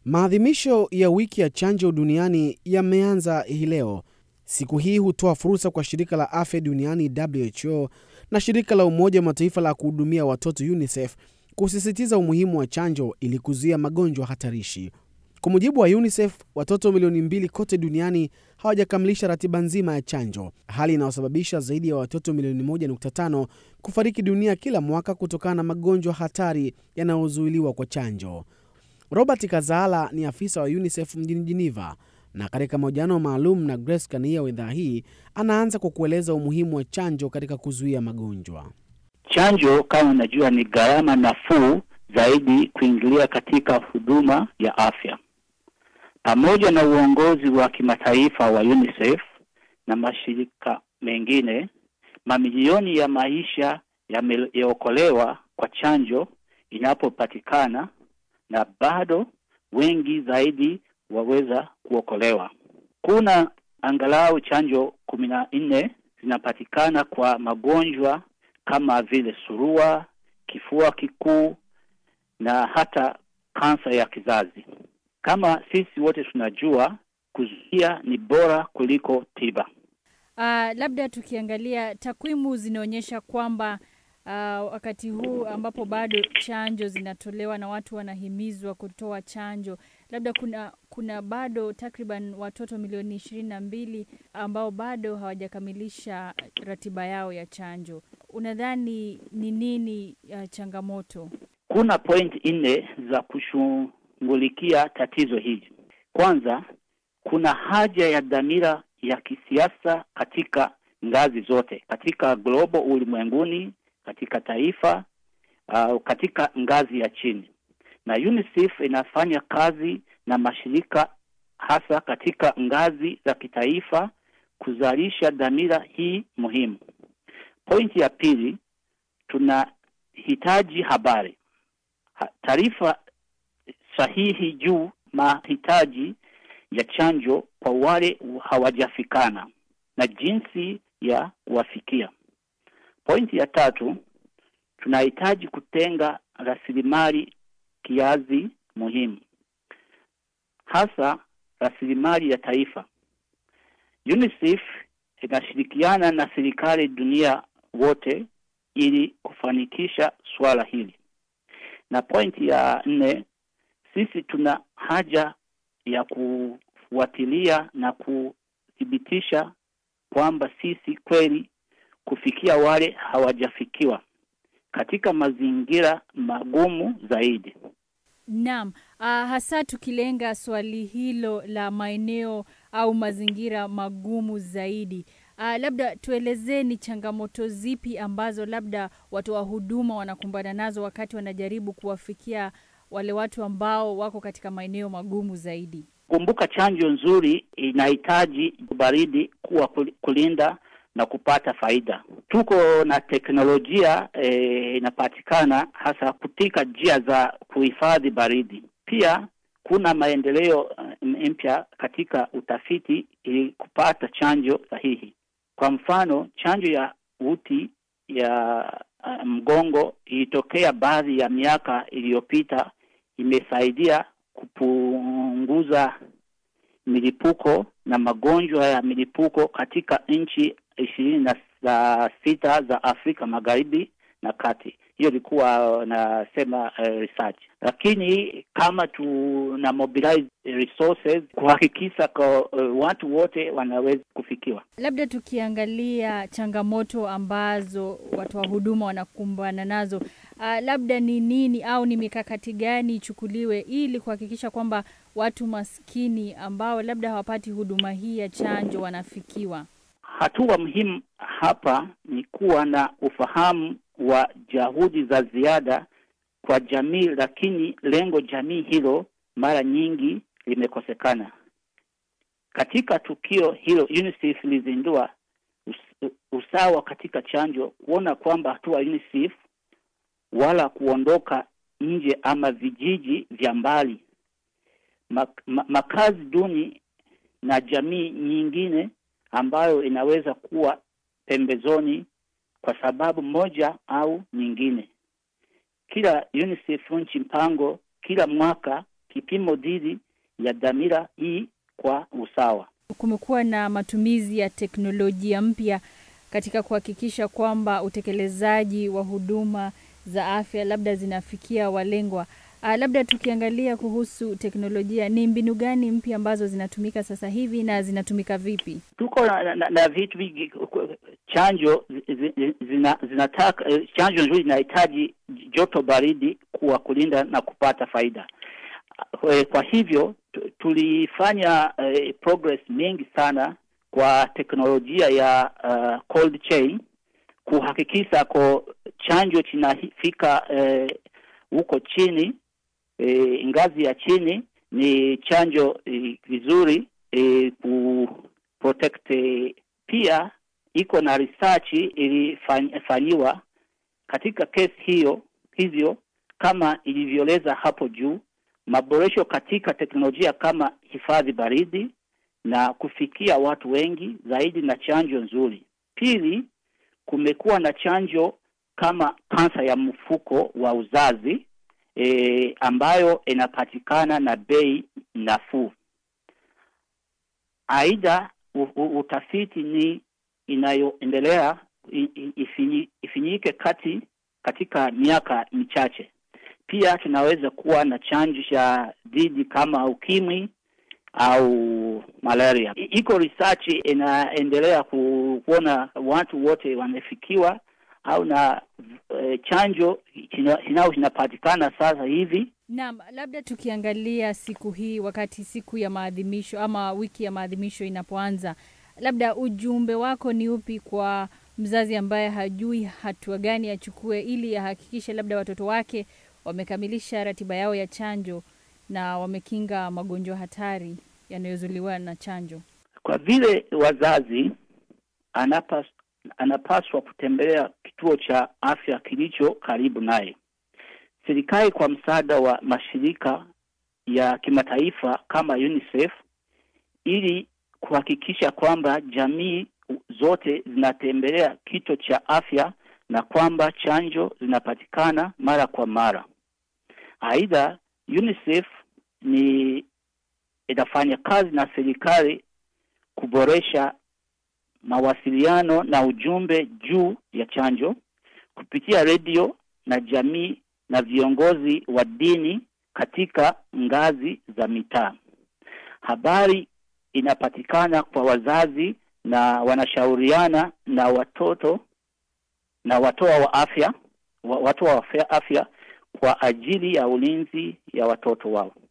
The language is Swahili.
Maadhimisho ya wiki ya chanjo duniani yameanza hii leo. Siku hii hutoa fursa kwa shirika la afya duniani WHO na shirika la Umoja wa Mataifa la kuhudumia watoto UNICEF kusisitiza umuhimu wa chanjo ili kuzuia magonjwa hatarishi. Kwa mujibu wa UNICEF, watoto milioni mbili kote duniani hawajakamilisha ratiba nzima ya chanjo, hali inayosababisha zaidi ya watoto milioni 1.5 kufariki dunia kila mwaka kutokana na magonjwa hatari yanayozuiliwa kwa chanjo. Robert Kazala ni afisa wa UNICEF mjini Geneva, na katika mahojiano maalum na Grace Kania wa idhaa hii anaanza kwa kueleza umuhimu wa chanjo katika kuzuia magonjwa. Chanjo kama unajua, ni gharama nafuu zaidi kuingilia katika huduma ya afya. Pamoja na uongozi wa kimataifa wa UNICEF na mashirika mengine, mamilioni ya maisha yameokolewa kwa chanjo inapopatikana, na bado wengi zaidi waweza kuokolewa. Kuna angalau chanjo kumi na nne zinapatikana kwa magonjwa kama vile surua, kifua kikuu na hata kansa ya kizazi. Kama sisi wote tunajua, kuzuia ni bora kuliko tiba. Uh, labda tukiangalia takwimu zinaonyesha kwamba uh, wakati huu ambapo bado chanjo zinatolewa na watu wanahimizwa kutoa chanjo, labda kuna kuna bado takriban watoto milioni ishirini na mbili ambao bado hawajakamilisha ratiba yao ya chanjo. Unadhani ni nini uh, changamoto? Kuna point nne za kushughulikia tatizo hili. Kwanza, kuna haja ya dhamira ya kisiasa katika ngazi zote, katika global, ulimwenguni, katika taifa, uh, katika ngazi ya chini, na UNICEF inafanya kazi na mashirika hasa katika ngazi za kitaifa kuzalisha dhamira hii muhimu. Pointi ya pili, tunahitaji habari, taarifa sahihi juu mahitaji ya chanjo kwa wale hawajafikana na jinsi ya kuwafikia. Pointi ya tatu, tunahitaji kutenga rasilimali kiasi muhimu, hasa rasilimali ya taifa. UNICEF inashirikiana na serikali dunia wote ili kufanikisha swala hili. Na pointi ya nne, sisi tuna haja ya kufuatilia na kuthibitisha kwamba sisi kweli kufikia wale hawajafikiwa katika mazingira magumu zaidi. Naam, uh, hasa tukilenga swali hilo la maeneo au mazingira magumu zaidi. Uh, labda tuelezeni changamoto zipi ambazo labda watoa huduma wanakumbana nazo wakati wanajaribu kuwafikia wale watu ambao wako katika maeneo magumu zaidi. Kumbuka, chanjo nzuri inahitaji baridi kuwa kulinda na kupata faida. Tuko na teknolojia e, inapatikana hasa katika njia za kuhifadhi baridi. Pia kuna maendeleo mpya katika utafiti ili kupata chanjo sahihi. Kwa mfano, chanjo ya uti ya uh, mgongo ilitokea baadhi ya miaka iliyopita, imesaidia kupunguza milipuko na magonjwa ya milipuko katika nchi ishirini na sita za Afrika Magharibi na Kati. Hiyo ilikuwa nasema uh, research, lakini kama tuna mobilize resources kuhakikisha kwa uh, watu wote wanaweza kufikiwa. Labda tukiangalia changamoto ambazo watoa huduma wanakumbana nazo, uh, labda ni nini au ni mikakati gani ichukuliwe ili kuhakikisha kwamba watu maskini ambao labda hawapati huduma hii ya chanjo wanafikiwa? Hatua muhimu hapa ni kuwa na ufahamu wa juhudi za ziada kwa jamii, lakini lengo jamii hilo mara nyingi limekosekana. Katika tukio hilo, UNICEF ilizindua us usawa katika chanjo, kuona kwamba hatua UNICEF wala kuondoka nje ama vijiji vya mbali, mak ma makazi duni na jamii nyingine ambayo inaweza kuwa pembezoni kwa sababu moja au nyingine. Kila UNICEF nchi mpango kila mwaka kipimo dhidi ya dhamira hii kwa usawa. Kumekuwa na matumizi ya teknolojia mpya katika kuhakikisha kwamba utekelezaji wa huduma za afya labda zinafikia walengwa. Uh, labda tukiangalia kuhusu teknolojia, ni mbinu gani mpya ambazo zinatumika sasa hivi na zinatumika vipi? Tuko na, na, na vitu vingi. Chanjo zina, zinataka chanjo nzuri zinahitaji joto baridi kuwa kulinda na kupata faida. Kwa hivyo tulifanya uh, progress mingi sana kwa teknolojia ya uh, cold chain kuhakikisha ko chanjo kinafika huko uh, chini e, ngazi ya chini ni chanjo vizuri e, ku protect e, pia iko na research ilifanyiwa katika kesi hiyo hivyo kama ilivyoeleza hapo juu maboresho katika teknolojia kama hifadhi baridi na kufikia watu wengi zaidi na chanjo nzuri. Pili, kumekuwa na chanjo kama kansa ya mfuko wa uzazi e, ambayo inapatikana na bei nafuu. Aidha, utafiti ni inayoendelea ifinyi, ifinyike kati katika miaka michache. Pia tunaweza kuwa na chanjo cha dhidi kama ukimwi au malaria. Iko research inaendelea kuona watu wote wamefikiwa au na e, chanjo inao inapatikana sasa hivi. Naam, labda tukiangalia siku hii, wakati siku ya maadhimisho ama wiki ya maadhimisho inapoanza, labda ujumbe wako ni upi kwa mzazi ambaye hajui hatua gani achukue ili ahakikishe labda watoto wake wamekamilisha ratiba yao ya chanjo na wamekinga magonjwa hatari yanayozuliwa na chanjo? Kwa vile wazazi anapas, anapaswa kutembelea kituo cha afya kilicho karibu naye. Serikali kwa msaada wa mashirika ya kimataifa kama UNICEF ili kuhakikisha kwamba jamii zote zinatembelea kituo cha afya na kwamba chanjo zinapatikana mara kwa mara. Aidha, UNICEF ni inafanya kazi na serikali kuboresha mawasiliano na ujumbe juu ya chanjo kupitia redio na jamii na viongozi wa dini katika ngazi za mitaa. Habari inapatikana kwa wazazi na wanashauriana na watoto na watoa wa afya watoa wa afya kwa ajili ya ulinzi ya watoto wao.